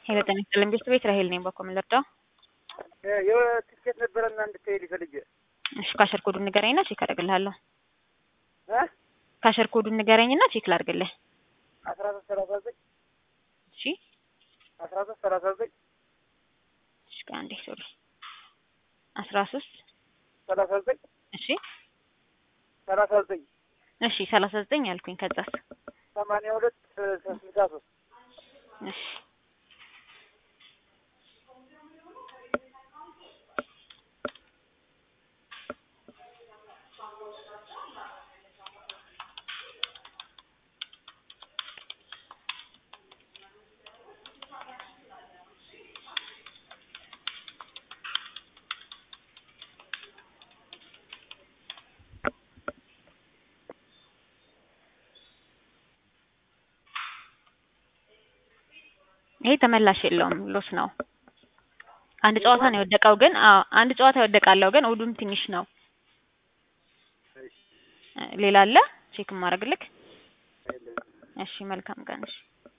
ሄሎ ጤና ይስጥልኝ ቤት ቤት ራሄል ነኝ። በኮ ምን ልርዳው? የትኬት ነበረና እንድትሄድ ይፈልግ እሺ ካሸር ኮዱን ንገረኝና ቼክ አደርግልሃለሁ። እ ካሸር ኮዱን ንገረኝና ቼክ ላድርግልህ። አስራ ሶስት ሰላሳ ዘጠኝ እሺ አስራ ሶስት ሰላሳ ዘጠኝ እሺ ከአንዴ ሶሪ አስራ ሶስት ሰላሳ ዘጠኝ እሺ ሰላሳ ዘጠኝ እሺ ሰላሳ ዘጠኝ ያልኩኝ ከዛስ ሰማንያ ሁለት ስልሳ ሶስት እሺ ይሄ ተመላሽ የለውም ሎስ ነው። አንድ ጨዋታ ነው የወደቀው ግን አዎ አንድ ጨዋታ ይወደቃለው ግን እሑዱም ትንሽ ነው። ሌላ አለ ቼክ ማድረግልክ? እሺ መልካም ቀን እሺ